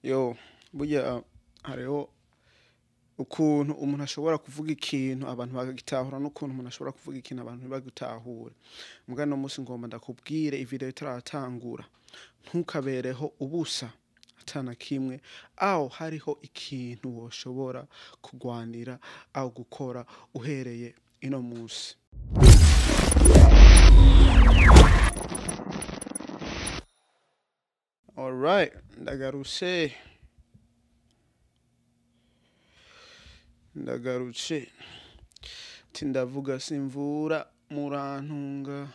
yo burya hariho ukuntu umuntu ashobora kuvuga ikintu abantu bagitahura n'ukuntu umuntu ashobora kuvuga ikintu abantu ntibagitahure mbwa no munsi ngomba ndakubwire ivideo itaratangura ntukabereho ubusa atana kimwe aho hariho ikintu woshobora kugwanira aho gukora uhereye ino munsi alright ndagarutse ndagarutse ati ndavuga simvura murantunga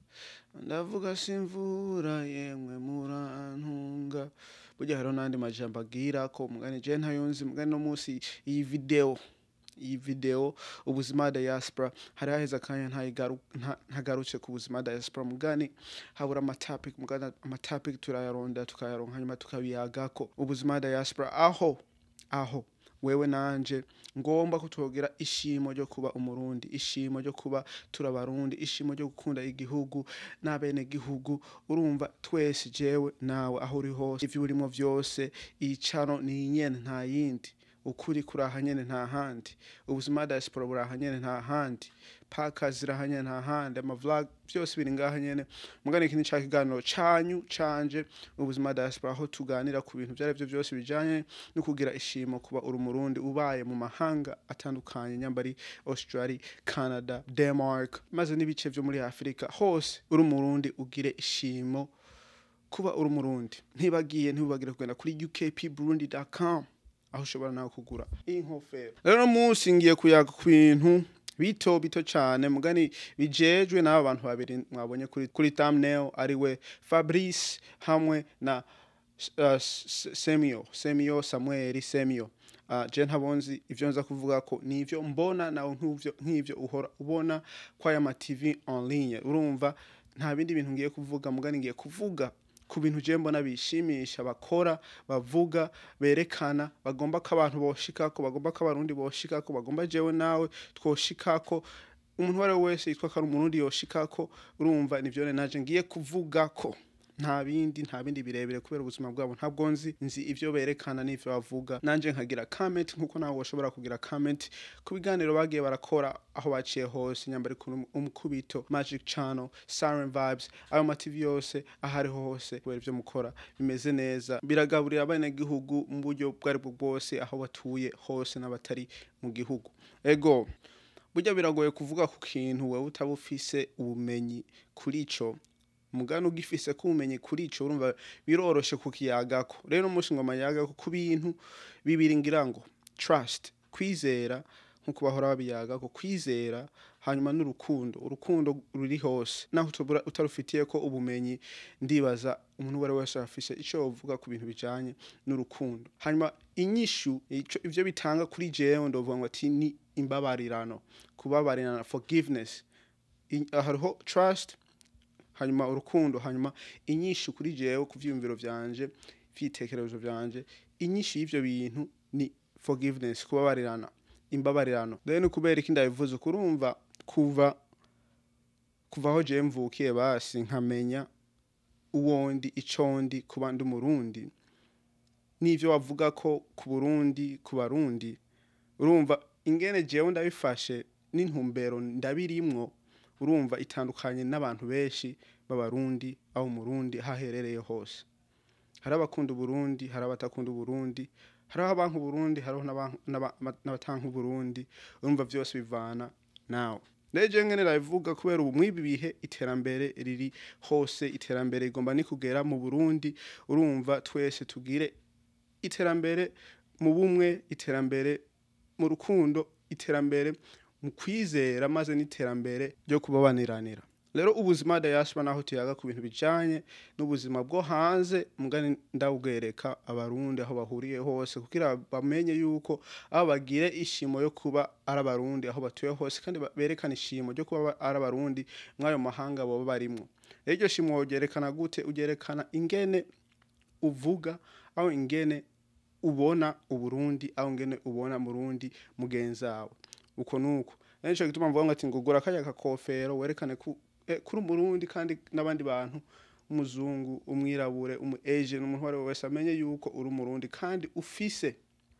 ndavuga simvura yemwe murantunga burya hariho n'andi majambo agira ko mugani je ntayonzi mugani no munsi iyi video iyi video ubuzima diaspora hari haheze akanya ntayigaru- nta- ntagarutse ku buzima diaspora mugani habura amatopic mugani amatopic turayaronda tukayaronka hanyuma tukabiyagako ubuzima diaspora aho aho wewe nanje ngomba ko twogira ishimo ryo kuba umurundi ishimo ryo kuba turabarundi ishimo ryo gukunda igihugu n'abene gihugu urumva twese jewe nawe aho uri hose ivyo urimo vyose iyi cano ni nyene nta yindi ukuri kuraha nyene nta handi ubuzima diaspora buraha nyene nta handi paka ziraha nyene nta handi amavlog vyose biri ngaha nyene mugani iki ni ca kiganiro canyu canje ubuzima diaspora aho tuganira ku bintu vyari vyo vyose bijanye no kugira ishimo kuba uri umurundi ubaye mu mahanga atandukanye nyambari australia canada denmark maze n'ibice vyo muri afurika hose uri umurundi ugire ishimo kuba uri umurundi ntibagiye ntibagire kugenda kuri ukpburundi.com aho ushobora nawe kugura iyi nkofero rero uno munsi ngiye kuyaga ku bintu bito bito cyane mugani bijejwe n'aba bantu babiri mwabonye kuri kuri thumbnail ariwe Fabrice hamwe na uh, S- Semio Semio Samuel Semio uh, je ntabonzi ivyo nza kuvuga ko nivyo mbona nawe nk'ivyo nk'ivyo uhora ubona kwa aya ma TV en ligne urumva nta bindi bintu ngiye kuvuga mugani ngiye kuvuga ku bintu je mbona bishimisha bakora bavuga berekana bagomba ko abantu boshikako bagomba ko abarundi boshikako bagomba jewe nawe twoshikako umuntu uwo ari we wese yitwa ko ari umurundi yoshikako urumva nivyo rero naje ngiye kuvugako nta bindi nta bindi birebire kubera ubuzima bwabo ntabwo nzi nzi ivyo berekana n'ivyo bavuga nanje nkagira comment nkuko nawe washobora kugira comment ku biganiro bagiye barakora aho baciye hose nyambari ku umukubito magic channel siren vibes ayo mativi yose aho ariho hose kubera ivyo mukora bimeze neza biragaburira abenegihugu mu buryo bwo aribwo bwose aho batuye hose n'abatari mu gihugu ego burya biragoye kuvuga ku kintu wewe utaba ufise ubumenyi kuri ico mugana ugifise ko ubumenyi kuri ico urumva biroroshe kukiyagako rero umunsi ngoma yagako ku bintu bibiri ngira ngo trust kwizera nkuko bahora babiyagako kwizera hanyuma n'urukundo urukundo ruri hose naho utobura utarufitiye ko ubumenyi ndibaza umuntu uwo ari we wese afise ico yovuga ku bintu bijanye n'urukundo hanyuma inyishu ico ivyo bitanga kuri jewe ndovuga ngo ati ni imbabarirano kubabarirana forgiveness I- hariho trust hanyuma urukundo hanyuma inyishu kuri jewe ku vyiyumviro vyanje vyitekerezo vyanje inyishu y'ivyo bintu ni forgiveness kubabarirana imbabarirano rero ni kubera iki ndabivuze kurumva kuva kuva aho jewe mvukiye basi nkamenya uwondi icondi kuba ndi umurundi n'ivyo wavuga ko ku burundi ku barundi urumva ingene jewe ndabifashe n'intumbero ndabirimwo urumva itandukanye n'abantu benshi b'abarundi aho umurundi haherereye hose hari abakunda uburundi hari abatakunda uburundi hariho abanka uburundi hariho n'abanka- n'aba- n'abatanka uburundi urumva vyose bivana nawe rero jewe ngene ndabivuga kubera ubu mw'ibi bihe iterambere riri hose iterambere rigomba ni kugera mu burundi urumva twese tugire iterambere mu bumwe iterambere mu rukundo iterambere mu kwizera maze n'iterambere ryo kubabaniranira rero ubuzima diaspora naho tuyaga ku bintu bijanye n'ubuzima bwo hanze mugani ndabwereka abarundi aho bahuriye hose kugira bamenye yuko aho bagire ishimo yo kuba ari abarundi aho batuye hose kandi ba- berekane ishimo ryo kuba ari abarundi mw'ayo mahanga boba barimwo rero iryo shimo wogerekana gute ugerekana ingene uvuga aho ingene ubona uburundi aho ngene ubona murundi mugenzawe uko nuko nico gituma mvuga ngo ati ngugura kajya kakofero werekane ku eh, kuri umurundi kandi n'abandi bantu umuzungu umwirabure umu asian umuntu uwo ari we wese amenye yuko uri umurundi kandi ufise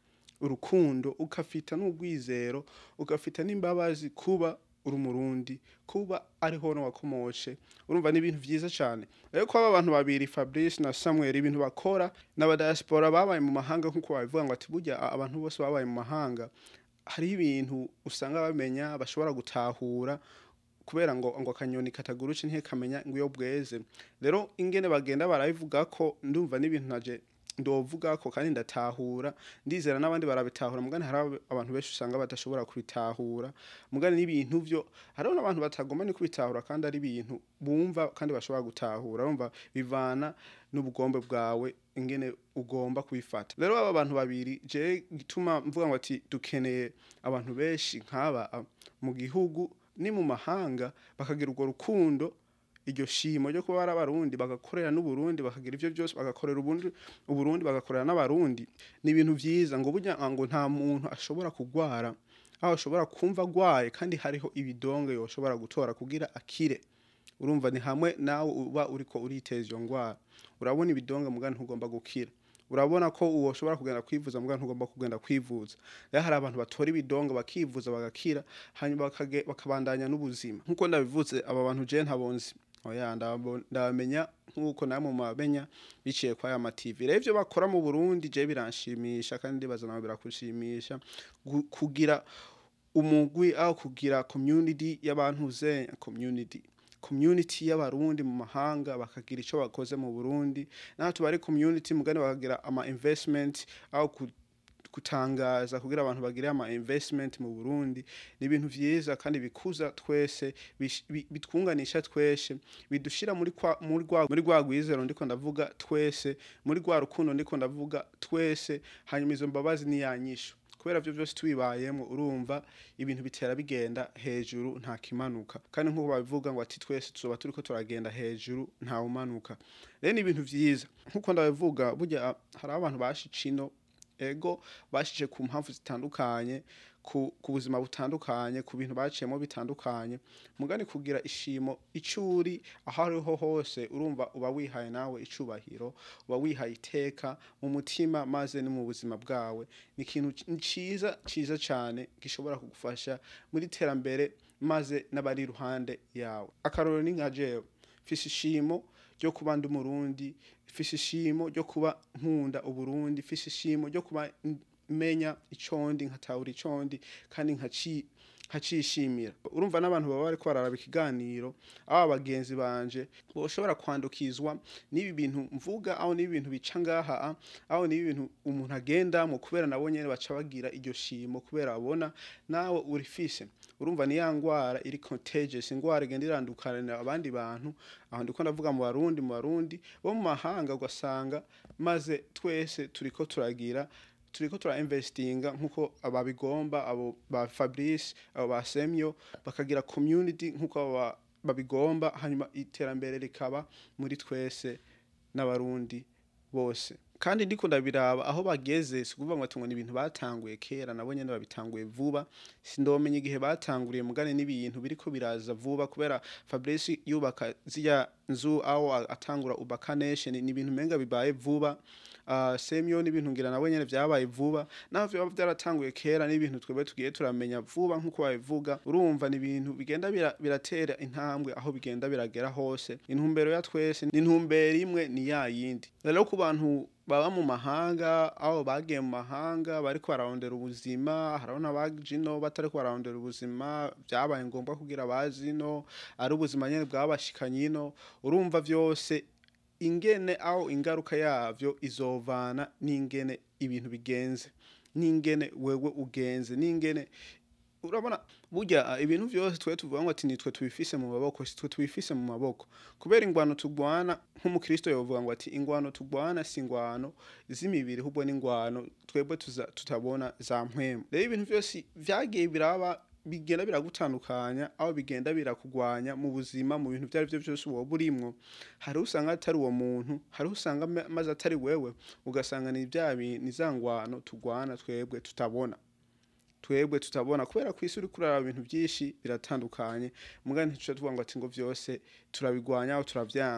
urukundo ugafita n'urwizero ugafita n'imbabazi kuba uri umurundi kuba ariho wakomotse urumva ni ibintu byiza cyane rero ko aba bantu babiri fabrice na samuel ibintu bakora n'abadiaspora babaye mu mahanga nk'uko babivuga ngo ati burya a- abantu bose babaye mu mahanga hariho ibintu usanga bamenya bashobora gutahura kubera ngo ngo akanyoni kataguruke ntikamenya ngo iyo bweze rero ingene bagenda barabivuga ko ndumva n'ibintu naje ndovuga ko kandi ndatahura ndizera n'abandi barabitahura mugani hari aba- abantu benshi usanga badashobora kubitahura mugani n'ibintu byo hariho n'abantu batagomba ni kubitahura kandi ari ibintu bumva kandi bashobora gutahura urumva bivana n'ubugombe bwawe ingene ugomba kubifata rero aba bantu babiri je gituma mvuga ngo ati dukeneye abantu benshi nk'aba a, mu gihugu ni mu mahanga bakagira urwo rukundo iryo shimo ryo kuba ari abarundi bagakorera n'uburundi bakagira ibyo byose bagakorera ubundi uburundi bagakorera n'abarundi ni ibintu byiza ngo burya ngo nta muntu ashobora kugwara aho ashobora kumva agwaye kandi hariho ibidonge yoshobora gutora kugira akire urumva ni hamwe nawe uba uriko uriteza iyo ngwara urabona ibidonge mugani ntugomba gukira urabona ko uwo ushobora kugenda kwivuza mugani ntugomba kugenda kwivuza rero hari abantu batora ibidonge bakivuza bagakira hanyuma bakage- bakabandanya n'ubuzima nk'uko ndabivuze aba bantu je ntabonzi oya ndabo- ndabamenya nk'uko namwe mubamenya biciye kwa aya mativi rero ivyo bakora mu burundi je biranshimisha kandi ndibaza nawe birakushimisha Gu- kugira umugwi aho kugira community y'abantu zenya community community y'abarundi mu mahanga bakagira ico bakoze mu burundi natwe bari community mugani bakagira ama investment aho ku gutangaza kugira abantu bagire ama investment mu Burundi ni ibintu vyiza kandi bikuza twese bish- bi- bitwunganisha twese bidushira muri kwa muri rwa muri rwa rwizero ndiko ndavuga twese muri rwa rukundo ndiko ndavuga twese hanyuma izo mbabazi ni yanyisho kubera byo byose tubibayemo urumva ibintu bitera bigenda hejuru nta kimanuka kandi nk'uko babivuga ngo ati twese tuzoba turiko turagenda hejuru nta umanuka rero ni ibintu vyiza nk'uko ndabivuga burya hari abantu bashica ino ego bashije ku mpamvu zitandukanye ku, ku buzima butandukanye ku bintu baciyemo bitandukanye mugani kugira ishimo icuri aho ariho hose urumva uba wihaye nawe icubahiro uba wihaye iteka mu mutima maze no mu buzima bwawe ni ikintu c- ciza ciza cyane gishobora kugufasha muri terambere maze n'abari iruhande yawe akarorero ni nka jewe mfise ishimo ryo kuba ndi umurundi mfise ishimo ryo kuba nkunda uburundi mfise ishimo ryo kuba n- menya icondi nkatahura icondi kandi nkaci nkacishimira urumva n'abantu baba bariko bararaba ikiganiro aba bagenzi banje boshobora kwandukizwa n'ibi bintu mvuga aho n'ibi bintu bica ngaha a, aho n'ibi bintu umuntu agendamo kubera nabo nyene baca bagira iryo shimo kubera babona nawe urifise urumva ni ya ngwara iri contagious ingwara igenda irandukanira abandi bantu aho ndiko ndavuga mu barundi mu barundi bo mu mahanga ugasanga maze twese turiko turagira turiko tura investinga nkuko ababigomba abo ba Fabrice abo ba Semyo bakagira community nkuko abo ba- babigomba hanyuma iterambere rikaba muri twese n'abarundi bose kandi ndiko ndabiraba aho bageze si ukuvuga ngo ati ngo ni ibintu batanguye kera nabo nyene babitanguye vuba sindomenya igihe batanguriye mugane n'ibintu biriko biraza vuba kubera Fabrice yubaka ziriya nzu aho a- atangura ubaka nation ni ibintu menga bibaye vuba uh, semyo n'ibintu ngira nabo nyene vyabaye vuba naho vyoba vyaratanguye kera n'ibintu twebwe tugiye turamenya vuba nk'uko babivuga urumva ni ibintu bigenda bira- biratera intambwe aho bigenda biragera hose intumbero ya twese ni intumbero imwe ni ya yindi rero ku bantu baba mu mahanga aho bagiye mu mahanga bariko bararondera ubuzima harabona baje ino batariko bararondera ubuzima vyabaye ngombwa kugira bazi ino ari ubuzima nyene bwabashikanye ino urumva vyose ingene aho ingaruka yavyo izovana n'ingene ibintu bigenze n'ingene wewe ugenze n'ingene urabona burya ah, ibintu vyose twe tuvuga ngo ati nitwe tubifise mu maboko si twe tubifise mu maboko kubera ingwano tugwana nk'umukristo yovuga ngo ati ingwano tugwana si ingwano z'imibiri ahubwo n'ingwano twebwe tuza- tutabona za mpwemu rero ibintu vyose vyagiye biraba bigenda biragutandukanya aho bigenda birakugwanya mu buzima mu bintu vyari vyo vyose woba urimwo hari usanga atari uwo muntu hari usanga ma- maze atari wewe ugasanga ni vya bi- ni za ngwano tugwana twebwe tutabona twebwe tutabona kubera ku isi uriko uraraba ibintu byinshi biratandukanye mugani ntico tuvuga ngo ati ngo vyose turabigwanya aho turavyanka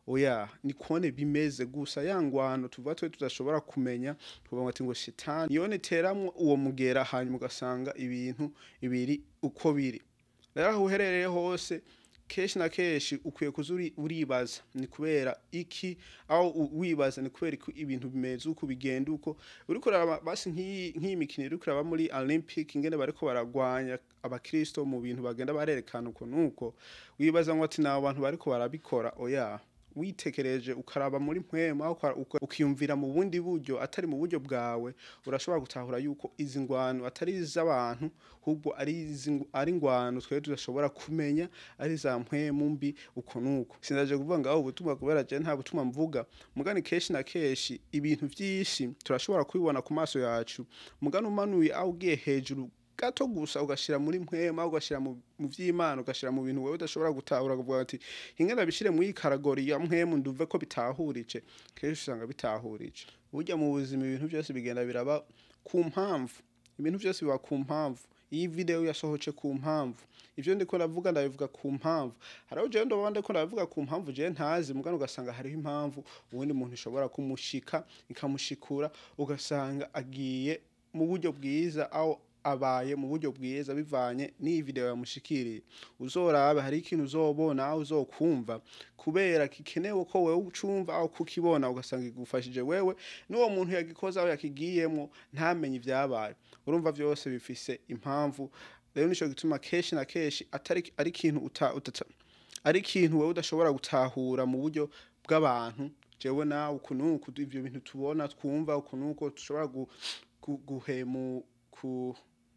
oya ni kone bimeze gusa ya ngwano tuvuga twe tudashobora kumenya tuvuga ati ngo shitani iyo niteramwo uwo mugera hanyuma ugasanga ibintu ibiri uko biri rero aho uherereye hose kenshi na kenshi ukwiye kuza uri- uribaza ni kubera iki aho u- wibaza ni kubera iki ibintu bimeze uko bigenda uko uriko uraraba basi nk'iyi nk'iyi mikino uriko uraba muri olympic ingene bariko baragwanya abakristo mu bintu bagenda barerekana uko nuko wibaza ngo ati nabo bantu bariko barabikora oya witekereje ukaraba muri mpwemu aho uka- uka- ukiyumvira mu bundi buryo atari mu buryo bwawe urashobora gutahura yuko izi ngwano atari iz'abantu ahubwo ari izi- ari ingwano twebwe tudashobora kumenya ari za mpwemu mbi uko nuko sinaje kuvuga ngo aho ubutumwa kubera je nta butumwa mvuga mugani kenshi na kenshi ibintu vyinshi turashobora kubibona ku maso yacu mugani umanuye aho ugiye hejuru gato gusa ugashira muri mpwema ugashira mu mu vy'imana ugashira mu bintu wewe udashobora gutahura ukavuga ati ingene bishire muri iyi karagori ya mpwemu nduve ko bitahurije kenshi usanga bitahurije burya mu buzima ibintu byose bigenda biraba ku mpamvu ibintu byose biba ku mpamvu iyi video yasohoce ku mpamvu ivyo ndiko ndavuga ndabivuga ku mpamvu hariho jewe ndoba ndiko ndabivuga ku mpamvu jewe ntazi mugana ugasanga hariho impamvu uwundi muntu ishobora kumushika ikamushikura ugasanga agiye mu buryo bwiza aho abaye mu buryo bwiza bivanye n'iyi video yamushikiriye uzorabe hari ikintu uzobona aho uzokumva kubera gikenewe ko wewe ucumva aho kukibona ugasanga igufashije wewe n'uwo muntu yagikoze aho yakigiyemwo ntamenye ibyabaye urumva vyose bifise impamvu rero nico gituma kenshi na kenshi atari ari ikintu uta, utata ari ikintu wewe udashobora gutahura mu buryo bw'abantu jewe nawe uku nuku ivyo bintu tubona twumva uku nuko dushobora gu, gu, guhemu ku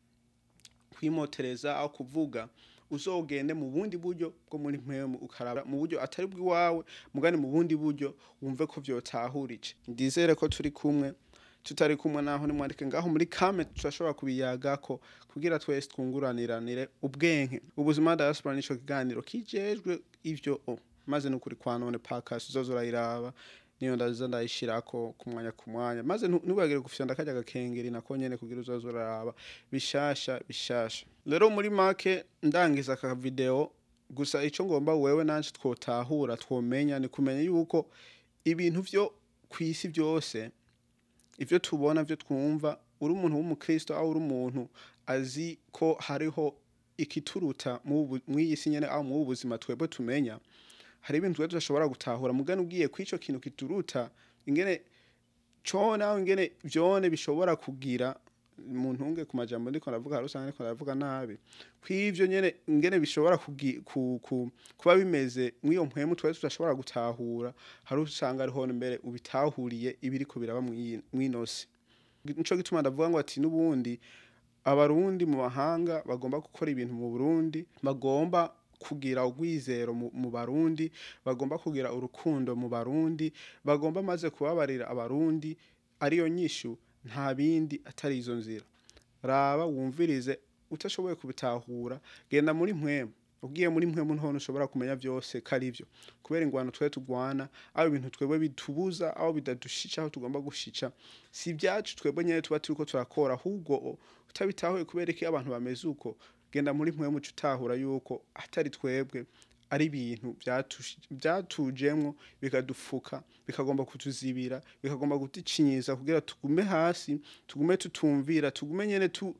kwimotereza aho kuvuga uzogende mu bundi buryo bwo muri mpemu ukaraba mu buryo atari bw'iwawe mugani mu bundi buryo wumve ko vyotahurije ndizere ko turi kumwe tutari kumwe naho nimwandike ngaho muri kame turashobora kubiyagako kugira twese twunguraniranire ubwenge ubuzima diaspora nico kiganiro kijejwe ivyo o maze nukuri kwa none podcast uzoza urayiraba niyo ndaza ndayishirako ku mwanya ku mwanya maze ntu- ntubagire gufyonda karya gakengeri nako nyene kugira uzoza uraraba bishasha bishasha rero muri make ndangiza aka video gusa ico ngomba wewe nanje twotahura twomenya ni kumenya yuko ibintu vyo kw'isi vyose ivyo tubona vyo twumva uri umuntu w'umukristo aho uri umuntu azi ko hariho ikituruta mw'iyi si nyene aho mw'ubu buzima twebwe tumenya hari ibintu twebwe tudashobora gutahura mugani ugiye kw'ico kintu kituruta ingene cone aho ingene vyone bishobora kugira mu ntunge ku majambo ndiko ndavuga hari usanga ndiko ndavuga nabi kw'ivyo nyene ingene bishobora kugi- ku- ku- kuba bimeze mw'iyo mpwemu twebwe tudashobora gutahura hari usanga ariho mbere ubitahuriye ibiriko biraba mw'iyi- mw'ino si nico gituma ndavuga ngo ati n'ubundi abarundi mu mahanga bagomba gukora ibintu mu burundi bagomba kugira urwizero mu, mu barundi bagomba kugira urukundo mu barundi bagomba maze kubabarira abarundi ariyo nyishu nta bindi atari izo nzira raba wumvirize utashoboye kubitahura genda muri mpwemu ugiye muri mpwemu none ushobora kumenya vyose ko ari vyo kubera ingwano twe tugwana aho ibintu twebwe bitubuza aho bidadushica aho tugomba gushica si ibyacu twebwe nyene tuba turiko turakora ahubwo utabitahuye kubera iki abantu bameze uko genda muri mpwemu uca utahura yuko atari twebwe ari ibintu vyatush- vyatujemwo bikadufuka bikagomba kutuzibira bikagomba kuducinyiza kugira tugume hasi tugume tutumvira tugume nyene tu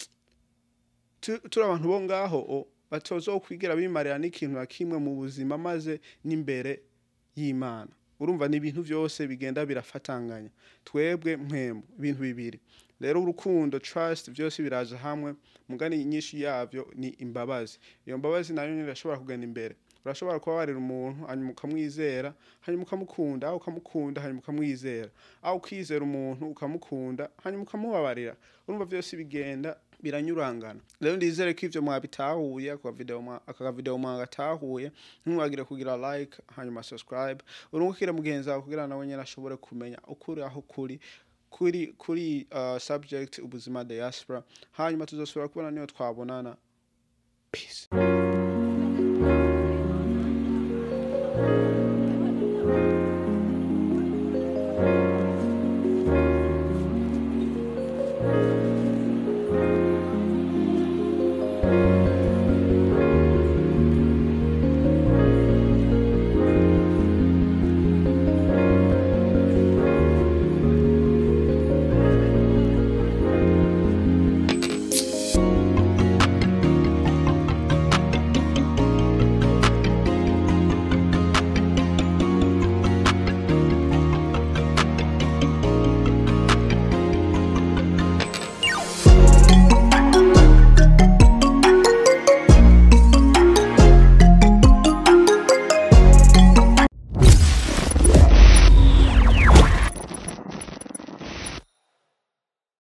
tu- turi abantu bo ngaho o, batozokwigira bimarira n'ikintu na kimwe mu buzima maze n'imbere y'imana urumva ni ibintu vyose bigenda birafatanganya twebwe mpwemu ibintu bibiri rero urukundo trust vyose biraza hamwe mugani nyinshi yavyo ni imbabazi iyo mbabazi nayo nyene irashobora kugenda imbere urashobora kubabarira umuntu hanyuma ukamwizera hanyuma ukamukunda aho ukamukunda hanyuma ukamwizera aho ukizera umuntu ukamukunda hanyuma ukamubabarira urumva vyose bigenda biranyurangana rero ndizere ko ivyo mwabitahuye aka video mwa- aka video mwagatahuye ntimwagire kugira like hanyuma subscribe urungukire mugenzi wawe kugira nawe nyene ashobore kumenya ukuri aho kuri kuri kuri uh, subject ubuzima diaspora hanyuma tuzosubira kubona niyo twabonana peace